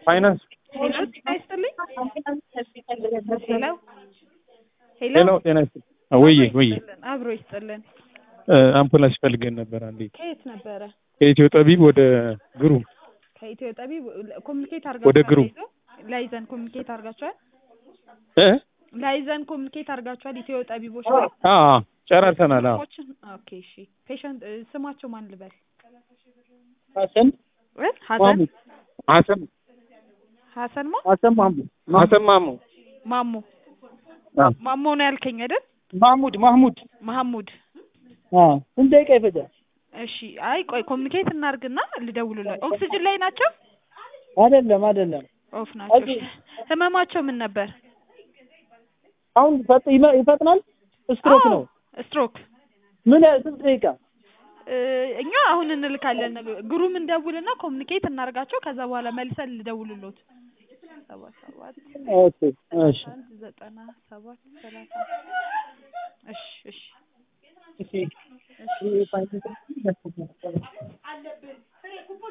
ፋይናንስ ሄሎ ጤና ይስጥልኝ። ሄሎ ሄሎ ሄሎ ጤና ይስጥልኝ። ወዬ ወዬ ይስጥልን፣ አብሮ ይስጥልን። አምቡላንስ ፈልገን ነበር። አንዴ ከየት ነበረ? ከኢትዮ ጠቢብ ወደ ግሩም ከኢትዮ ጠቢብ ኮሚኒኬት ወደ አድርጋችኋል? ግሩም። ላይዞ- ላይዘን ኮሚኒኬት አድርጋችኋል? እ ላይዘን ኮሚኒኬት አድርጋችኋል? ኢትዮ ጠቢቦች አ ጨራርሰናል። አዎ ስሞችን ኦኬ እሺ። ፔሸንት ስማቸው ማን ልበል? ሀሰን እ ሀሰን ማሙድ ሀሰን ሀሰን ማ ሀሰን ማሙድ ሀሰን ማሞ ማሞ አዎ። ማሞ ነው ያልከኝ አይደል? ማሙድ ማህሙድ መሐሙድ አዎ ስንት ደቂቃ ይፈጃል? እሺ። አይ ቆይ ኮሚኒኬት እናርግና ልደውልላቸው። ኦክሲጅን ላይ ናቸው? አይደለም አይደለም ኦፍ ናቸው። ኦኬ። ህመማቸው ምን ነበር? አሁን ፈጥ- ይመ- ይፈጥናል ስትሮክ አዎ፣ ነው ስትሮክ ምን ያህል ስንት ደቂቃ እ፣ እኛ አሁን እንልካለን። ግሩም እንደውልና ኮሚኒኬት እናርጋቸው። ከዛ በኋላ መልሰን ልደውልሎት። ሰባት ሰባት ኦኬ እሺ አንድ ዘጠና ሰባት ሰላሳ እሺ እሺ እሺ